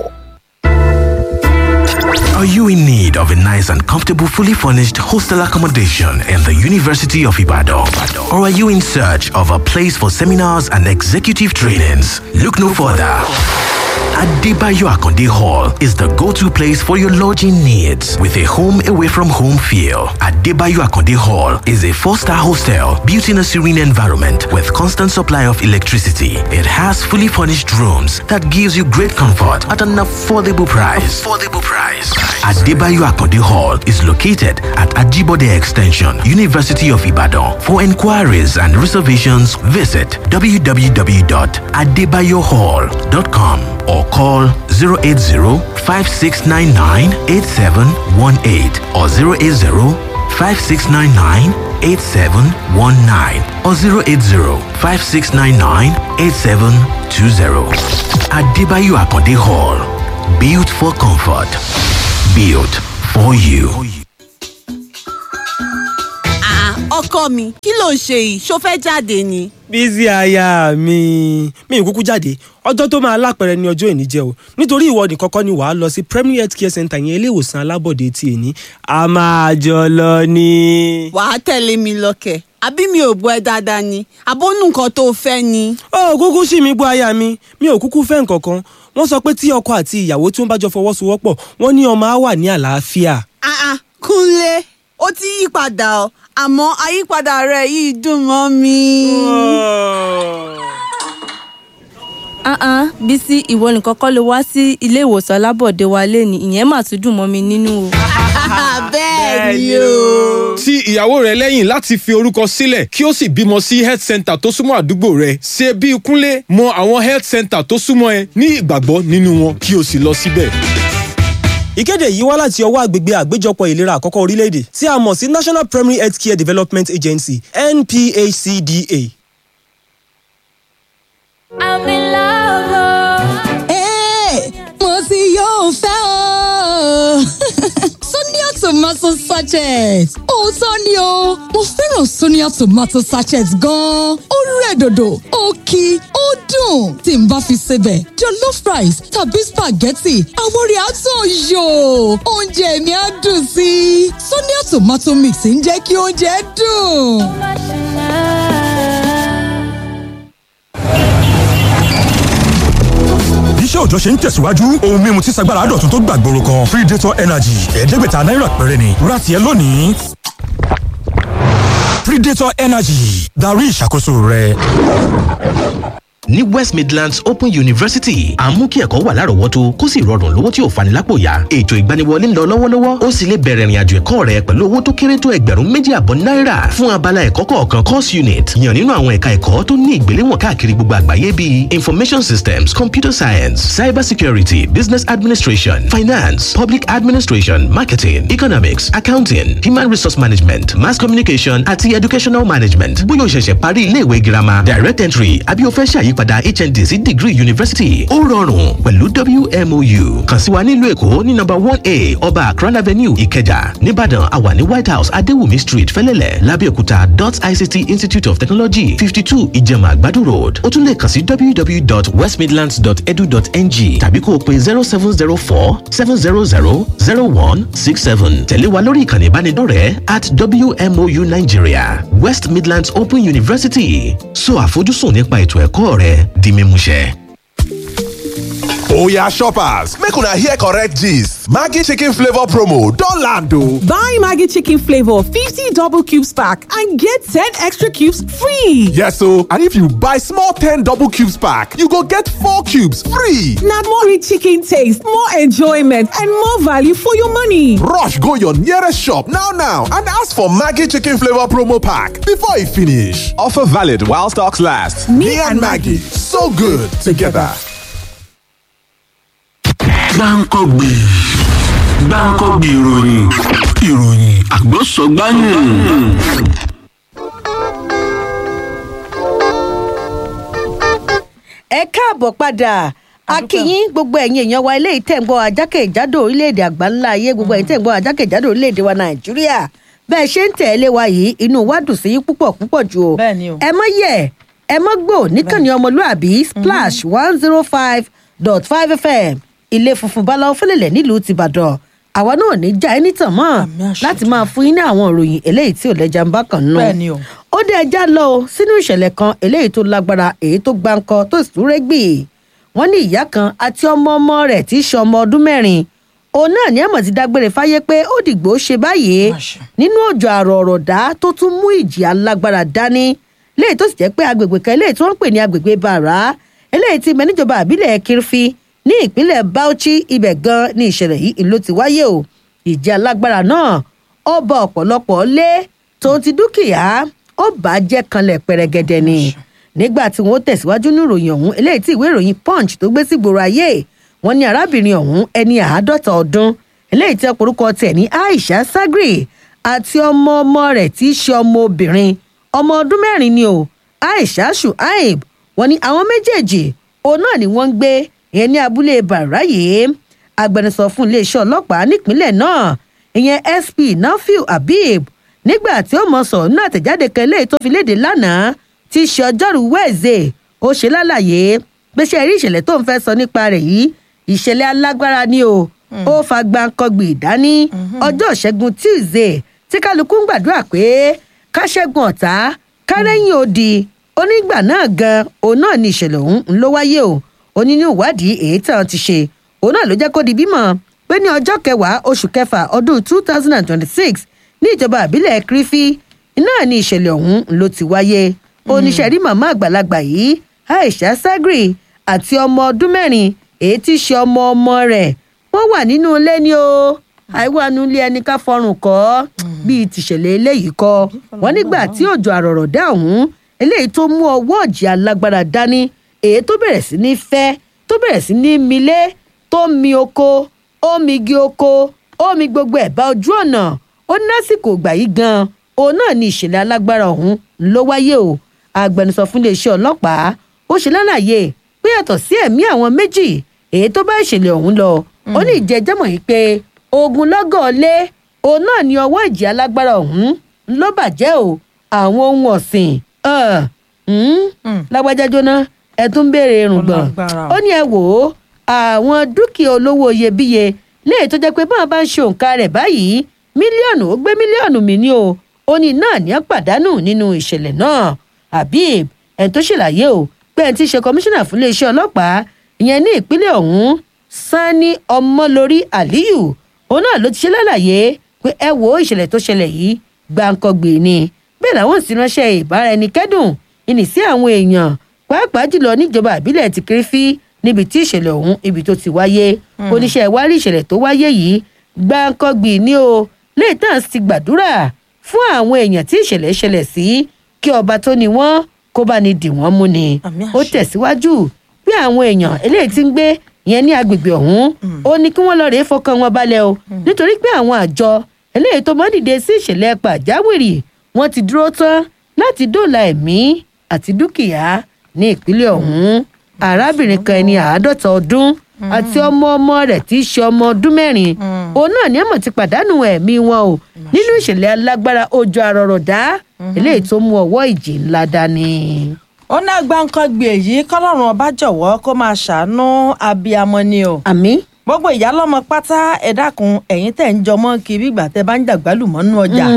Are you in need of a nice and comfortable, fully furnished hostel accommodation in the University of Ibadan? Or are you in search of a place for seminars and executive trainings? Look no further. Adebayo Akonde Hall is the go-to place for your lodging needs with a home away from home feel. Adebayo Akonde Hall is a four-star hostel built in a serene environment with constant supply of electricity. It has fully furnished rooms that gives you great comfort at an affordable price. Affordable price. Adebayo Akonde Hall is located at Ajibode Extension, University of Ibadan. For inquiries and reservations, visit www.adebayohall.com or call 080-5699-8718 or 080-5699-8719 or 080-5699-8720. Adebayo Akonde Hall. Built for comfort. Built for you. Ah, ọkọ mi kí ló ń ṣe yìí ṣó fẹ́ jáde ni. bísí aya mi mi ì kúkú jáde ọjọ́ tó máa lápẹ̀rẹ̀ ní ọjọ́ ìní jẹ́ o nítorí ìwọ nìkan kọ́ ni wàá lọ sí premier health care center yẹn ilé ìwòsàn alábọ̀dé tí èní a máa jọ lọ ní. wàá tẹ̀lé mi lọ́kẹ̀ àbí mi ò gbọ́ ẹ dáadáa ni àbónú nǹkan tó fẹ́ ni. ó kúkú sí mi gbọ́ aya mi mi ò kúkú fẹ́ nǹkan kan wọ́n sọ pé tí ọkọ àti ìyàwó tí wọ́n bá jọ fọwọ́sowọ́pọ̀ wọ́n ní ọmọ á wà ní àlàáfíà. Ah, ah, kúnlé ó ti yí padà ọ àmọ́ àyípadà rẹ̀ yìí dùn mọ́ mi. ah ah bísí ìwọ nìkan kọ́ ló wá sí ilé ìwòsàn alábọ̀dé wa lẹ́ni ìyẹn mà tún dùn mọ́ mi nínú o. bẹ́ẹ̀ ni o. ti ìyàwó rẹ lẹ́yìn láti fi orúkọ sílẹ̀ kí ó sì bímọ sí health center tó súnmọ́ àdúgbò rẹ ṣe bí kúnlé mọ àwọn health center tó súnmọ́ ẹ ní ìgbàgbọ́ nínú wọn kí o sì lọ síbẹ̀. ìkéde yìí wá láti ọwọ́ àgbègbè àgbéjọpọ̀ ìlera àkọ́kọ́ orílẹ̀-èdè tí a mọ̀ sí national primary health care development agency nphcda. i'm in love. Hey, mo ti yóò fẹ́ o. Sonia tomato sachet. Òótọ́ ni o, mo fẹ́ràn Sonia tomato sachet gan-an. Ó rẹ̀ dòdò, ó kí, ó dùn. Tí n bá fi sebẹ̀, jollof rice tàbí spaghetti, àwọn orí àtún yò. Oúnjẹ mi á dùn sí i. Sonia tomato mix ń jẹ́ kí oúnjẹ dùn. iṣẹ́ òòjọ́ ṣe ń tẹ̀síwájú ohun mímu tí sagbára dọ̀tun tó gbàgbóró kan free data energy ẹ̀ẹ́dẹ́gbẹ̀ta náírà péré ni ra tiẹ̀ lónìí. predator energy darí ìṣàkóso rẹ. ní west midlands open university à ń mú kí ẹ̀kọ́ wà lárọ̀ọ́wọ́tó kó sì rọrùn lówó tí ò fani lápò yá ètò ìgbaniwọlé ń lọ lọ́wọ́lọ́wọ́ ó sì lè bẹ̀rẹ̀ ìrìnàjò ẹ̀kọ́ rẹ pẹ̀lú owó tó kéré tó ẹgbẹ̀rún méjì àbọ̀ náírà fún abala ẹ̀kọ́ kọ̀ọ̀kan course unit yàn nínú àwọn ẹ̀ka ẹ̀kọ́ tó ní ìgbéléwọ̀n káàkiri gbogbo àgbáyé bíi information systems computer science cyber security business administration finance public administration marketing economics accounting human resource management mass communication àti educational management bóyá o ṣẹ̀ṣẹ̀ parí iléèwé girama direct entry àbí o fẹ́ ṣàyípadà hnd sí degree university ó rọrùn pẹ̀lú wmou kàn sí wa nílùú èkó ní nọ́mbà one a ọba akran avenue ìkẹjà nìbàdàn àwa ní white house adéwùmí street fẹlẹ́lẹ̀ lábẹ́òkúta dot ict institute of technology fifty two ìjẹ̀mà àgbàdo road ó tún lè kàn sí www.westmidlands.edu.ng tàbí kó o pe zero seven zero four seven zero zero zero one six seven tẹ̀lé wa lórí ìkànnì ìbánidọ́rẹ̀ẹ́ at wmou nigeria west midlands open university so àfojúsùn nípa ètò ẹ̀kọ́ rẹ di mímúṣẹ. Oya shoppers, make una hear correct gist. Maggi chicken flavor promo don land o. Buy Maggi chicken flavor 50 double cubes pack and get 10 extra cubes free. Yes o, and if you buy small 10 double cubes pack, you go get 4 cubes free. Na more rich chicken taste, more enjoyment and more value for your money. Rush go your nearest shop now now and ask for Maggi chicken flavor promo pack before e finish. Offer valid while stocks last. Me, and Maggi, so good together. gbáǹkọ́gbì gbáǹkọ́gbì ìròyìn ìròyìn àgbọ̀sọ̀gbáyìn. ẹ káàbọ̀ padà akínyín gbogbo ẹ̀yin èèyàn wa ilé ìtẹ̀gbọ́ ajákèjádò orílẹ̀-èdè àgbáńlá ayé gbogbo ẹ̀yin tẹ̀gbọ́ ajákèjádò orílẹ̀-èdè wa nàìjíríà bẹ́ẹ̀ ṣe ń tẹ̀lé wa yìí inú wa dùn sí púpọ̀ púpọ̀ jù o ẹ mọ́ yẹ ẹ mọ́ gbò níkànnì ọmọlúàbí splash one zero five dot five fm ilé funfun báláwo fẹlẹ̀lẹ̀ nílùú tìbàdàn àwa náà ní já ẹni tàn mọ́ láti máa fún yín ní àwọn ìròyìn eléyìí tí ò lẹ́jà ń bá kàn nù Bẹ́ẹ̀ni o. ó dé ẹja lọ o sínú ìṣẹ̀lẹ̀ kan eléyìí tó lágbára èyí tó gbáǹkọ tó sì tún rẹ́gbì wọ́n ní ìyá kan àti ọmọ ọmọ rẹ̀ tí í ṣe ọmọ ọdún mẹ́rin òun náà ní àmọ̀ ti dágbére fáyé pé ó dìgbò ṣe báyìí nínú òjò àrọ̀ ọ̀rọ̀ dá tó tún mú ìjì alágbára dání léyìí tó sì jẹ́ pé agbègbè kan eléyìí tí wọ́n ń pè ní agbègbè bàrà eléyìí tí mẹ́níjọba àbílẹ̀ kirfi ní ìpínlẹ̀ bauchi ibẹ̀ gan ní ìṣẹ̀lẹ̀ yìí ló ti wáyé o ìjì alágbára náà ó bọ ọ̀pọ̀lọpọ̀ lé tòun ti dúkìá ó bàjẹ́ kanlẹ̀ pẹrẹgẹdẹ ni nígbà tí wọn ó tẹ̀síwájú ní ìròyìn ọ̀hún eléyìí tí ìwé ìròyìn punch tó gbé sí gbòòrò ayé wọn ní arábìnrin ọ̀hún ẹni àádọ́ta ọdún eléyìí tí ọkùnrúkọ tẹ̀ ní aisha sagri àti ọmọ ọmọ rẹ̀ tí í ṣe ọmọ obìnrin ọmọ ọdún mẹ́rin ni o aisha shuaib wọn ní àwọn méjèèjì òun náà ni wọ́n ń gbé ìyẹn ní abúlé bàráyé agbẹnusọ fún iléeṣẹ́ ọlọ́pàá nípínlẹ̀ náà ìyẹn sp nafiu habib nígbà tí ó mọ sọ̀rọ̀ nínú àtẹ̀jáde kan eléyìí tó fi léde lánàá tí í ṣe ọjọ́rú wẹ́ẹ̀zẹ̀ ó ṣe lálàyé pé ṣe rí ìṣẹ̀lẹ̀ tó ń fẹ́ sọ nípa rẹ̀ yìí ìṣẹ̀lẹ̀ alágbára ni o ó fa gbàǹkangbì dání ọjọ́ ìṣẹ́gun tuesday tí kálukú ń gbàdúrà pé ká ṣẹ́gun ọ̀tá kárẹ́yìn odi onígbà náà gan òun náà ni ìṣẹ̀lẹ̀ ọ̀hún ń ló wáyé o onínú ìwádìí èyí tí wọn ti ṣe òun náà ló jẹ́ kó di bímọ pé ní ọjọ́ kẹwàá oṣù kẹfà ọdún two thousand and twenty-six ní ìjọba àbílẹ̀ kírífì náà ni ìṣẹ̀lẹ̀ ọ̀hún ló ti wáyé oníṣẹ́ rí màmá àgbàlagbà yìí aisha sagri àti ọmọ ọdún mẹ́rin èyí tí í ṣe ọmọ ọmọ rẹ̀ wọ́n wà nínú ilé ni o àìwánu ilé ẹni ká fọrùn kọ́ bíi tìṣẹ̀lẹ̀ eléyìí kọ́ wọ́n nígbà tí òjò àrọ̀rọ̀ dá ọ̀hún eléyìí tó mú ọwọ́ ọ̀jì alágbára dání èyí tó bẹ̀rẹ̀ sí ní fẹ́ tó bẹ̀rẹ̀ sí ní milé tó mi oko ó mi igi oko ó mi gbogbo ẹ̀bá ojú ọ̀nà ó ní lásìkò ìgbà yìí gan òun náà ni ìṣẹ̀lẹ̀ alágbára ọ̀hún ló wáyé o agbẹnusọ fún iléeṣẹ́ ọlọ́pàá ó ṣe lálàyé pé yàtọ̀ sí ẹ̀mí àwọn méjì èyí tó bá ìṣẹ̀lẹ̀ ọ̀hún lọ ó ní ìjẹ́jẹ́mọ̀ yìí pé ogun lọ́gọ̀ lé òun náà ni ọwọ́ ìjì alágbára ọ̀hún ló bàjẹ́ o àwọn ohun ọ̀sìn lágbájá jóná ẹ tún ń béèrè irùngbọ̀n ó ní ẹ wò ó àwọn dúkìá olówó iyebíye léyìí tó jẹ́ pé báwọn bá ń ṣe òǹkà rẹ̀ báyìí mílíọ̀nù ó gbé mílíọ̀nù mi ní o ó ní náà ní pàdánù nínú ìṣẹ̀lẹ̀ náà habib ẹni tó ṣèlàyé o pé ẹni tí í ṣe kọmíṣánná fún iléeṣẹ́ ọlọ́pàá ìyẹn ní ìpínlẹ̀ ọ̀hún sani ọmọlórí aliyu òun náà ló ti ṣe lálàyé pé ẹ wo ìṣẹ̀lẹ̀ tó ṣẹlẹ̀ yìí gbàǹkangbè ni bẹ́ẹ̀ làwọn sì ránṣẹ́ ìbáraẹnikẹ́dùn ìní sí àwọn èèyàn pàápàá jùlọ níjọba àbílẹ̀ ti kérésì níbi tí ìṣẹ̀lẹ̀ ọ̀hún ibi tó ti wáyé oníṣẹ́ ìwárí ìṣẹ̀lẹ̀ tó wáyé yìí gbàǹkangbè ni o lẹ́yìn tán ti gbàdúrà fún àwọn èèyàn tí ìṣẹ̀lẹ̀ ṣẹlẹ̀ sí kí ọba tó ni wọ́n kó bá ní dì wọ́n mú ni ó tẹ̀síwájú bí àwọn èèyàn eléyìí ti ń gbé yẹn ní agbègbè ọ̀hún ó ní kí wọ́n lọ rèé fọkàn wọn balẹ̀ o nítorí pé àwọn àjọ eléyìí tó mọ́ dìde sí ìṣẹ̀lẹ̀ pàjáwìrì wọ́n ti dúró tán láti dóòlà ẹ̀mí àti dúkìá ní ìpínlẹ̀ ọ̀hún arábìnrin kan ẹni àádọ́ta ọdún àti ọmọ ọmọ rẹ̀ tí í ṣe ọmọ ọdún mẹ́rin òun náà ní àmọ̀ ti pàdánù ẹ̀mí wọn o nínú ìṣẹ̀lẹ̀ alágbára ojú arọ̀rọ̀dá eléyìí tó mú ọwọ́ ìjì ńlá dání. ó ná gbàǹkangbè yìí kọlọ́run ọba jọ̀wọ́ kó máa ṣàánú abiyamọ ni o. àmì. gbogbo ìyá lọ́mọ pátá ẹ dákun ẹ̀yin tẹ̀ ń jọmọ́ kiri ìgbà tẹ́ bá ń dàgbálùmọ́ nú ọjà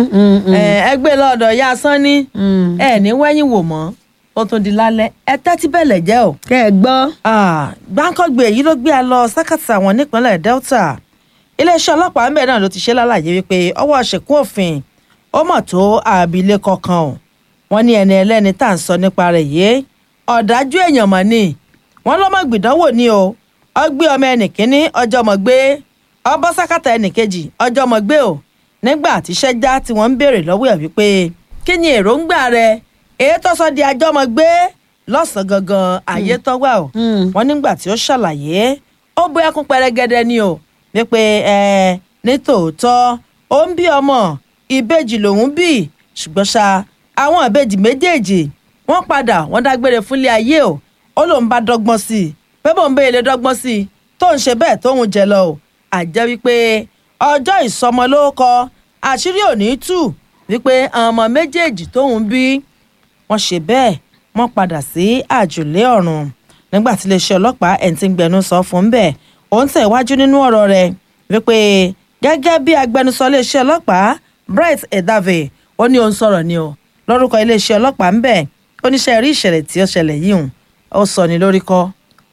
ẹ gbé lọ́dọ̀ ya sanni ẹ ní wẹ́yìn wò mọ́ ó tún di lálẹ́ ẹ tẹ́tí bẹ̀lẹ̀ jẹ́ o. kẹ́ ẹ gbọ́. gbàǹkangbè yìí ló gbé a lọ sákàtà àwọn nípínlẹ̀ delta iléeṣẹ́ ọlọ́pàá ń bẹ̀ náà ló ti ṣe lálàyé wípé ọwọ́ ṣèkún òfin ó mọ̀ tó abilékọ kan o wọ́n ní ẹni ẹlẹ́ni tá à ń sọ nípa rẹ̀ yìí ọ̀dájú èèyàn mọ̀ ni wọ́n lọ́mọ gbìdánwò ni o ọ gbé ọmọ ẹnì kínní ọjọ́ mọ̀ gbé ọbọ̀ sákàtà ẹnì kejì ọjọ́ mọ̀ gbé o nígbà tíṣẹ́ já tí wọ́n ń béèrè lọ́wọ́ ẹ̀ wípé kí ni èròǹgbà rẹ èyí tó sọ di ajọ́ mọ̀ gbé lọ́sàn-án gangan ayé tó wà o wọ́n nígbà tí ó ṣàlàyé ó bó ẹkún pẹrẹgẹdẹ ni o wípé ẹ ní tòótọ́ ó ń bí ọmọ ìbejì lòún bí ṣùgbọ́n ṣá àwọn ìbejì méjèèjì wọ́n padà wọ́n dágbére fúnlé ayé o ó lóun bá dọ́gbọ́n sí i pé bóun bẹ́ẹ̀ lè dọ́gbọ́n sí i tó ń ṣe bẹ́ẹ̀ tóun jẹ lọ o àjẹ́ wípé ọjọ́ ìsọmọlórúkọ àṣírí ò ní tù wípé àwọn ọmọ méjèèjì tóun bí wọ́n ṣe bẹ́ẹ̀ wọ́n padà sí àjùlé ọ̀run nígbà tí iléeṣẹ́ ọlọ́pàá ẹ̀ ń ti gbẹnu sọ fún bẹ́ẹ̀ òun tẹ̀ wájú nínú ọ̀rọ̀ rẹ̀ wípé gẹ́gẹ́ bí agbẹnusọ iléeṣẹ́ ọlọ́pàá bright edave ó ní òun sọ̀rọ̀ ni o lórúkọ iléeṣẹ́ ọlọ́pàá ń bẹ̀ oníṣẹ́ rí ìṣẹ̀lẹ̀ tí ó ṣẹlẹ̀ yìí hùn ó sọ ní lórí kọ́ ó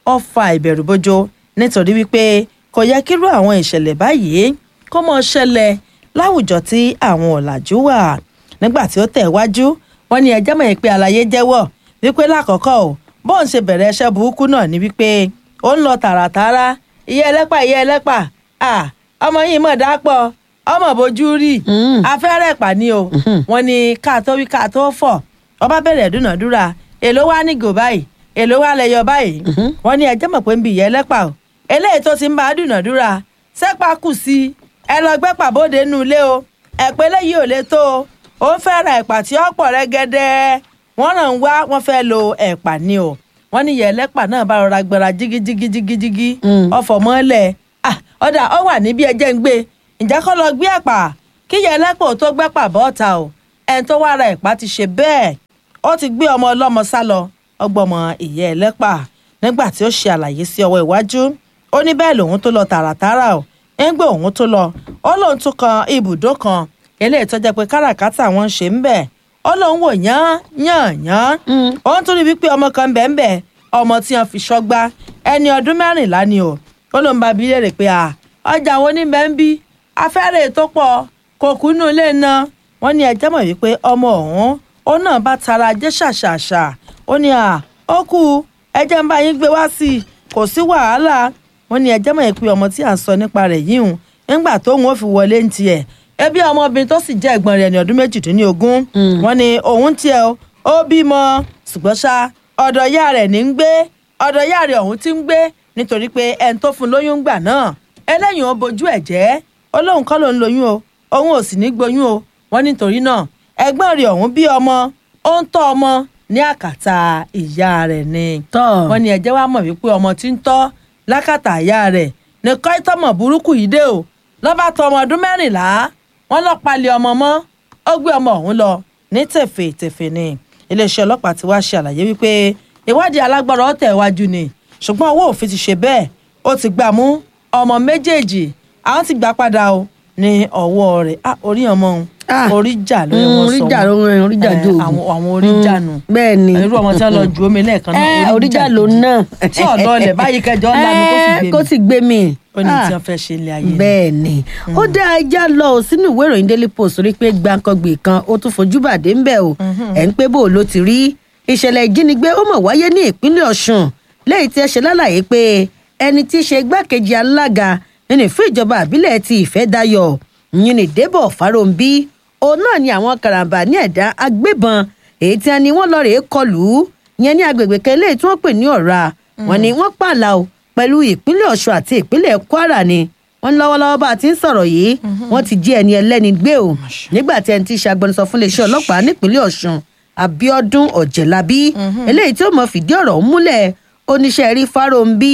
ó fa ìbẹ̀rù bojo nítorí wípé kò yẹ kírú àwọn ìṣẹ̀lẹ̀ báyìí kó mọ́ ṣẹlẹ̀ láwùjọ tí àwọn ọ̀làjú wà nígbà tí ó tẹ̀ wájú wọn ní ẹjẹ́ mọ̀ pé àlàyé jẹ́wọ́ wípé lákọ̀ọ́kọ́ o bóun ṣe bẹ̀rẹ̀ iṣẹ́ burúkú náà ni wípé ó ń lọ tààràtààrà iye ẹlẹ́pà iye ẹlẹ́pà à ọmọ yìí mọ̀ dápọ̀ ọmọ bójú rí afẹ́rẹ́ ẹ̀pà ni o wọn ní ká tó wí ká tó fọ̀ ọba bẹ̀rẹ̀ dúnàdúrà èló wá ní gò báyìí èló wá lẹyọ báyìí wọn ní ẹjẹ́ mọ̀ pé ń bi ìyá ẹlẹ́pà o eléyìí tó ti ń bá a dúnàdúrà sẹ́pà kù sí ẹ lọ gbẹ́pà bóde nù ilé o ẹ̀pẹ́ lẹ́yìn ò lè tó o ó ń fẹ́ ra ẹ̀pà tí ó pọ̀ rẹ́gẹ́dẹ́ wọ́n ràn ń wá wọ́n fẹ́ lo ẹ̀pà ni o wọ́n ní ìyá ẹlẹ́pà náà bá rọra gbẹra jígíjígíjígíjígí ọ̀fọ̀ mọ́lẹ̀ ọ̀dà ọ wà níbi ẹjẹ́ ń gbé ǹjẹ́ kọ́ lọ gbé ẹ̀pà kí ìyá ẹlẹ́pà ò tó gbẹ́pà bọ́ọ̀ta o ẹni tó wá ra ẹ̀pà ti ṣe bẹ́ẹ̀ ó ti gbé ọmọ ọlọ́mọ sá lọ ọgbọ́mọ ìyá ẹlẹ́pà nígbà tí ó ṣe àlàyé sí ọwọ́ iwájú ó ní bẹ́ẹ̀ lòun tó lọ tààràtààrà o ń gbé òun tó lọ ó lóun tún kan ibùdó kan eléyìí tó jẹ́ pé káràkátà wọn ń ṣe ń bẹ̀ ó lóun wò yán yán yán ó ń tún rí wípé ọmọ kan bẹ́ẹ̀ bẹ́ẹ̀ ọmọ tí wọn fi ṣọ́gbá ẹni ọdún mẹ́rìnlá ni o ó lóun bá bi léèrè pé à ọjà wo ní bẹ́ẹ̀ ń bí afẹ́rẹ́ tó pọ̀ kò kú inú ilé náà wọ́n ní ẹjẹ́ mọ̀ wípé ọmọ ọ̀hún ó náà bá tara jẹ́ ṣàṣàṣà ó ní à ó kú ẹjẹ́ ń bá yín gbé wá sí i kò sí wàhálà wọ́n ní ẹjẹ́ mọ̀ pé ọmọ tí à ń sọ nípa rẹ̀ yìí hùn nígbà tóun ó fi wọlé ń tiẹ̀ ẹbí ọmọbìnrin tó sì jẹ́ ẹ̀gbọ́n rẹ̀ ní ọdún méjìdínlógún wọ́n ní òun tiẹ̀ ó bímọ ṣùgbọ́n ṣá ọ̀dọ̀ ìyá rẹ̀ ní ń gbé ọ̀dọ̀ ìyá rẹ̀ ọ̀hún ti ń gbé nítorí pé ẹni tó fún lóyún gbà náà ẹlẹ́yìn ó bojú ẹ̀ jẹ́ ó lóun kọ́ ló ń lóyún o òun ò sì ní gboyún o wọ́n nítorí náà ẹ̀gbọ́n rẹ̀ ọ̀hún bí ọmọ ó ń tọ́ ọmọ ní àkàtà ìyá rẹ̀ ni wọ́n ní ẹ̀jẹ̀ wá mọ̀ wípé ọmọ tí ń tọ́ lákàtà ìyá rẹ̀ ní kọ́ ìtọ́mọ̀ burúkú yìí dé o lọ́ba tó ọmọ ọdún mẹ́rìnlá wọ́n lọ palẹ̀ ọmọ mọ́ ó gbé ọmọ ọ̀hún lọ ní tẹ̀fẹ̀tẹ̀fẹ̀ ni iléeṣẹ́ ọlọ́pàá ti wá ṣe àlàyé wípé ìwádìí alágbára ọ̀tẹ̀ iwájú ni ṣùgbọ́n owó òfin ti ṣe bẹ́ẹ̀ ó ti gbà mú ọmọ méjèèjì àwọn ti gbà padà o ní ọwọ́ rẹ̀ orí ọmọ òun orí jà ló yẹ wọ́n sọ orí jà ló ń orí jà jò àwọn orí jà nù bẹ́ẹ̀ ni irú ọmọ tí wọ́n lọ ju omi lẹ́ẹ̀kan náà orí jà ló náà tí ọ̀dọ́ ọ̀lẹ̀ báyìí kẹjọ ńlá ni kó sì gbé mi ó ní tí wọ́n fẹ́ ṣe ilé ayé bẹ́ẹ̀ ni ó dá ẹja lọ sínú ìwé ìròyìn daily post rí pé gbàǹkangbè kan ó tún fojú bàdé ń bẹ̀ o ẹ̀ ń pé bò ló ti rí ìṣẹ̀lẹ̀ ìjínigbé ó mọ̀ wáyé ní ìpínlẹ̀ ọ̀ṣun lẹ́yìn tí ẹ ṣe lálàyé pé ẹni tí í ṣe igbákejì alága nínú fún ìjọba àbílẹ̀ ti ìfẹ́dayọ̀ yìnyín débọ̀ fáróǹbí òun náà ni àwọn karambà ní ẹ̀dá agbébọn èyí tí a ní wọ́n lọ rèé kọlù ú yẹn ní agbègbè kan eléyìí tí wọ́n pè ní ọ̀ra wọn ni wọ́n pààlà o pẹ̀lú ìpínlẹ̀ ọ̀ṣun àti ìpínlẹ̀ kwara ni wọ́n ní lọ́wọ́lọ́wọ́ bá a ti ń sọ̀rọ̀ yìí wọ́n ti jí ẹni ẹlẹ́ni gbé o nígbà tí ẹni tí í ṣe agbẹnusọ fún iléeṣẹ́ ọlọ́pàá nípínlẹ̀ ọ̀ṣun abiodun ọ̀jẹ̀lábí eléyìí tí ó mọ̀ fìdí ọ̀rọ̀ múlẹ̀ oníṣẹ́ rí fáróǹbí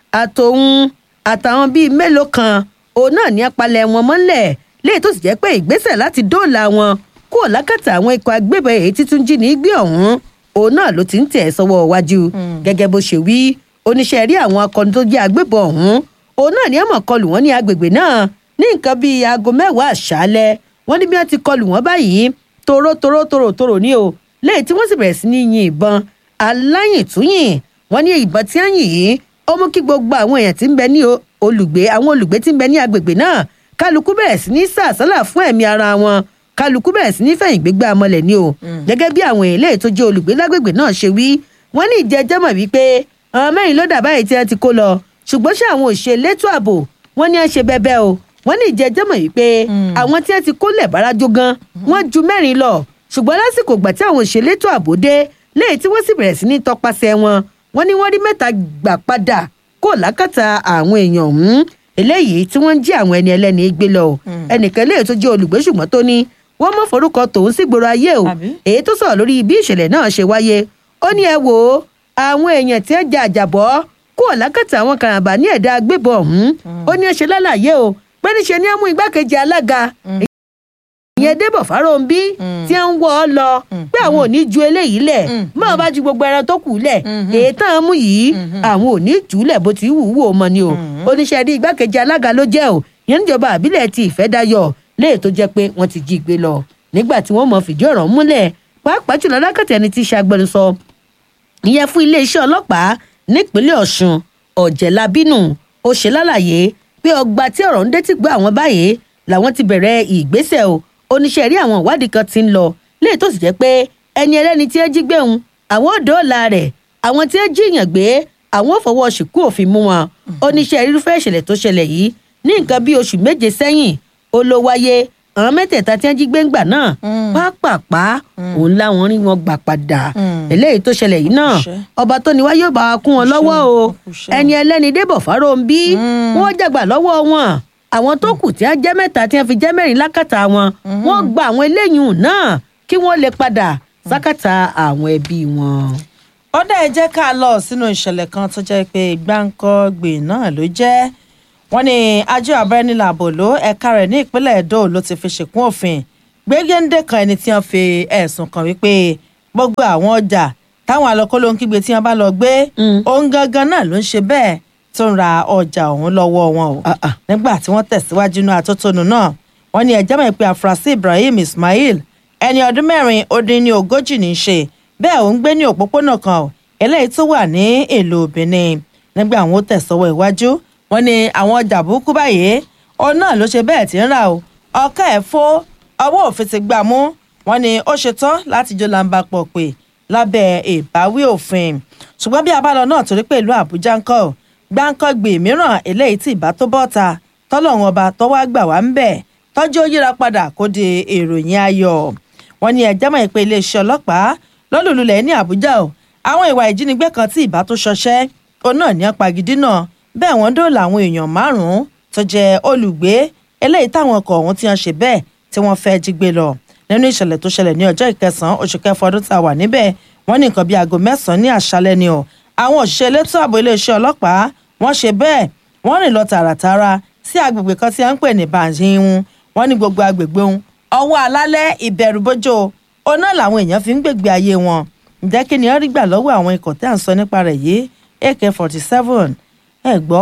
àtòun àtàwọn bíi mélòó kan òun náà ní apalẹ̀ wọn mọ́lẹ̀ léyìí tó sì jẹ́ pé ìgbésẹ̀ láti dóòlà wọn kúrò lákàtà àwọn ikọ̀ agbébọn èyí títún jí ní gbé ọ̀hún òun náà ló ti ń tẹ̀ sọ́wọ́ iwájú gẹ́gẹ́ bó ṣe wí oníṣẹ́ rí àwọn akọni tó jẹ́ agbébọn ọ̀hún òun náà ní àmọ̀ kọlù wọn ní agbègbè náà ní nǹkan bíi aago mẹ́wàá àṣálẹ́ wọ́n ní bí wọ́n ti kọlù wọn báyìí toró toró toró toró ní o léyìí tí wọ́n sì bẹ̀rẹ̀ sí ní yin ìbọn aláyìntúyìn wọ́n ní ìbọn tí wọ́n yìn yìí ó mú kí gbogbo àwọn èèyàn tí ń bẹ ní olùgbé àwọn olùgbé tí ń bẹ ní agbègbè náà kálukú bẹ̀rẹ̀ sí ní sàsálà fún ẹ̀mí ara wọn kálukú bẹ̀rẹ̀ sí ní fẹ̀yìn gbégbá amọ̀lẹ̀ ni o gẹ́gẹ́ bí àwọn èèyàn tó jẹ́ olùgbé lágbègbè náà ṣe wí wọ́n ní ìjẹ́jẹ́ mọ̀ wípé àwọn mẹ́rin ló dà báyìí tí wọ́n ti kó lọ ṣùgbọ́n ṣé àwọn òṣèlétò ààbò wọ́n ní ẹ ṣe bẹ́bẹ́ o wọ́n ní ìjẹ́jẹ́ mọ̀ wípé àwọn tí wọ́n ti kó lẹ̀ bárajó gan wọ́n ju mẹ́rin lọ ṣùgbọ́n lásìkò gbà tí àwọn òṣèlétò ààbò dé léyìí tí wọ́n sì bẹ̀rẹ̀ sí ní tọpasẹ̀ wọn wọ́n ní wọ́n rí mẹ́ta gbà padà kó lákàtà àwọn èèyàn ọ̀hún eléyìí tí wọ́n ń jí àwọn ẹni ẹlẹ́ni gbé lọ ẹnìkan léyìí tó jẹ́ olùgbé ṣùgbọ́n tó ní wọ́n mọ̀ forúkọ tòun sí gbòòrò ayé o èyí tó sọ̀rọ̀ lórí bí ìṣẹ̀lẹ̀ náà ṣe wáyé ó ní ẹ wò ó àwọn èèyàn tí ẹ jẹ àjàbọ́ kó lákàtà àwọn karambà ní ẹ̀dá agbébọn ọ̀hún ó ní ẹ ṣe lálàyé o pé níṣe ni ẹ mú igbákejì alága ìyẹn débọ̀ fáróǹbí tí ń wọ́ ọ lọ pé àwọn ò ní ju eléyìí lẹ̀ máa bá ju gbogbo ẹran tó kù lẹ̀ èyí tán án mú yìí àwọn ò ní jù ú lẹ̀ bó ti wù ú wò mọ́ ni o oníṣẹ́ rí igbákejì alága ló jẹ́ o yẹn níjọba àbílẹ̀ ti ìfẹ́dayọ̀ léè tó jẹ́ pé wọ́n ti jí gbé lọ nígbà tí wọ́n mọ̀ fìdí ọ̀rọ̀ múlẹ̀ pàápàá jùlọ lákàtà ẹni tí í ṣe agbẹnusọ ìyẹn fún iléeṣẹ́ ọlọ́pàá nípínlẹ̀ ọ̀ṣun ọ̀jẹ̀lábínú ó ṣe lálàyé pé ọgbà tí ọ̀rọ̀ ń dé ti gbọ́ àwọn báyìí làwọn ti bẹ̀rẹ̀ ìgbésẹ̀ o oníṣẹ́ rí àwọn ìwádìí kan ti ń lọ léyìí tó sì jẹ́ pé ẹni ẹlẹ́ni tí ẹ jí gbé òun àwọn ò dóòlà rẹ̀ àwọn tí ẹ jíyàn gbé àwọn ò fọwọ́ ṣìkú òfin mú wọn oníṣẹ́ irúfẹ́ ìṣẹ̀lẹ̀ tó ṣẹlẹ̀ yìí ní nǹkan bíi oṣù méje sẹ́yìn ó ló wáyé àwọn mẹ́tẹ̀ẹ̀ta tí wọ́n jí gbé ńgbà náà pápápá òun láwọn rí wọn gbà padà eléyìí tó ṣẹlẹ̀ yìí náà ọba tó ní wá yóò bá wa kún wọn lọ́wọ́ o ẹni ẹlẹ́ni débọ̀ fáróńbí wọ́n jàgbà lọ́wọ́ wọn àwọn tó kù tí wọ́n jẹ́ mẹ́ta tí wọ́n fi jẹ́ mẹ́rin lákàtà wọn wọ́n gba àwọn eléyìí náà kí wọ́n lè padà sákàtà àwọn ẹbí wọn. ọ̀dà ẹ jẹ́ ká lọ sínú ìṣẹ̀lẹ̀ kan tó jẹ́ pé gbáǹkọ́gbè náà ló jẹ́ wọ́n ní àjọ abẹ́rẹ́nìlàbò ló ẹ̀ka rẹ̀ ní ìpínlẹ̀ Ẹdó ló ti fi ṣèkún òfin gbégéńdé kan ẹni tí wọ́n fi ẹ̀sùn kàn wípé gbogbo àwọn ọjà táwọn alọ́kóló ń kígbe tí wọ́n bá lọ gbé òun gangan náà ló ń ṣe bẹ́ẹ̀ tó ń ra ọjà òun lọ́wọ́ wọn o nígbà tí wọ́n tẹ̀síwájú inú atótónu náà wọ́n ní ẹjọ́ mọ̀ pé àfúrásì Ibrahim Ismail ẹni ọdún mẹ́rin ó dín ní ogójì ní í ṣe bẹ́ẹ̀ òun gbé ní òpópónà kan eléyìí tó wà ní ìlú Benin nígbà àwọn ó tẹ̀sọ́wọ́ iwájú wọ́n ní àwọn ọjà burúkú báyìí òun náà ló ṣe bẹ́ẹ̀ tí ń rà o ọkọ ẹ̀ fó ọwọ́ òfin ti gbà mú wọ́n ní ó ṣetán láti jó lamba pọ̀ pé lábẹ́ ìbáwí òfin ṣùgbọ́n bí abálọ náà torí pé ìlú Àbújá ń kọ́ gbáǹkọ́gbè mìíràn eléyìí tí ìbá tó bọ́ta tọ́lọ́run ọba tọ́wọ́ àgbà wá ń bẹ̀ tọ́jú ó yíra padà kó di ìròyìn ayọ̀ wọ́n ní ẹjẹ́ mọ̀ pé iléeṣẹ́ ọlọ́pàá lọ́lùlulẹ̀ ní Àbújá o àwọn ìwà ìjínigbé kan tí ìbá tó ṣọṣẹ́ òun náà ní apagidí náà bẹ́ẹ̀ wọ́n dóòlà àwọn èèyàn márùn-ún tó jẹ́ olùgbé eléyìí táwọn ọkọ̀ ọ̀hún ti hàn ṣe bẹ́ẹ̀ tí wọ́n fẹ́ jí gbé lọ nínú ìṣẹ̀lẹ̀ tó ṣẹlẹ̀ ní ọjọ́ ìkẹsàn-án oṣù kẹfà ọdún tá a wà níbẹ̀ wọ́n ní nǹkan bíi aago mẹ́sàn-án ní àṣálẹ́ ni o àwọn òṣìṣẹ́ elétò ààbò iléeṣẹ́ ọlọ́pàá wọ́n ṣe bẹ́ẹ̀ wọ́n rìn lọ tààràtàrà sí agbègbè kan tí a ń pè ní banjihun wọ́n ní gbogbo agbègbè ohun ọwọ́ alálẹ́ ìbẹ̀rùbojo oná làwọn èèyàn fi ń gbègbè ayé wọn ǹjẹ́ kí ni wọ́n rí gbà lọ́wọ́ àwọn ikọ̀ tí à ń sọ nípa rẹ̀ yìí ak forty seven ẹ gbọ́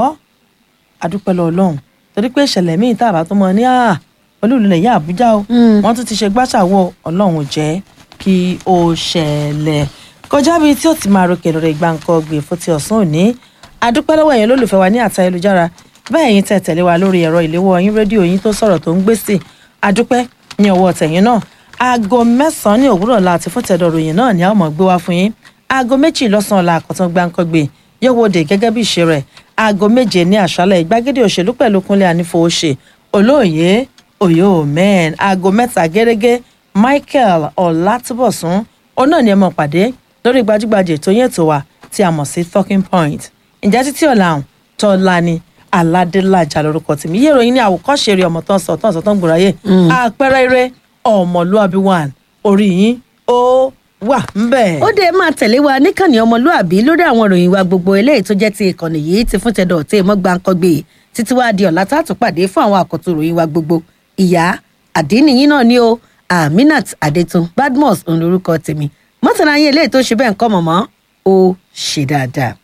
adúpẹ́ lọ ọlọ́run torí pé ìṣẹ̀lẹ̀ míì tá a bá tó mọ ní àá olúùlẹ̀ yà àbújá o wọ́n tún ti ṣe gbàṣàwọ̀ ọlọ́run ò jẹ́ kí ó ṣẹlẹ̀ kọjá bíi tí ó ti máa ròkè lórí gbàǹkọ gbè fún ti ọ̀sán òní adúpẹ́ lọ́wọ́ ẹ̀yin olólùfẹ́ wa ní àtà ayélujára bẹ́ẹ̀ yín tẹ̀ tẹ̀lé wa lórí ẹ̀rọ ìléwọ́ yín rédíò yín tó sọ̀rọ̀ tó ń gbé sí adúpẹ́ ní ọwọ́ tẹ̀yìn náà aago mẹ́sàn-án ní òwúrọ̀ láti fún tẹ̀dọ̀ ròyìn náà ní àwọn ọmọ gbé wá fún yín aago méjì lọ́sàn-án la àkọ́tán gbàǹkọ́gbè yóò wòde gẹ́gẹ́ bí ìṣe rẹ̀ aago méje ní àṣálẹ̀ ìgbàgede òṣèlú pẹ̀lú kúnlẹ̀ ànífowóṣe olóòye òye omen aago mẹ́ta gẹ́gẹ́ michael ọ̀làtúbọ̀sún òun náà ni ẹ mọ̀ pàdé lórí gbajúgbajà ètò yẹn tó wà tí a mọ̀ sí talking point ǹjẹ́ títí ọ̀la ọ̀hún tọ́lá ni aládélájà lórúkọ tèmi yé ìròyìn ní àwòkọ́ṣe eré ọmọ tán sọ tán sọ tán gbòòrà yé àpẹẹrẹ eré ọmọlúàbí one orí yín ó wà ńbẹ̀. ó dé máa tẹ̀lé wa níkànnì ọmọlúàbí lórí àwọn ìròyìn wa gbogbo eléyìí tó jẹ́ ti ìkànnì yìí ti fún tẹ̀dọ̀ tí èèmọ́ gbàǹkọ́gbé títí wá di ọ̀la tá a tún pàdé fún àwọn àkọ́tún ìròyìn wa gbogbo ìyá àdínìyín náà ni o aminat adetun badmus òun lorúkọ tèmi mọ́tàlá yín eléyìí tó ṣe bẹ́ẹ̀ ń kọ́ mọ̀mọ́ ó ṣe dáadáa.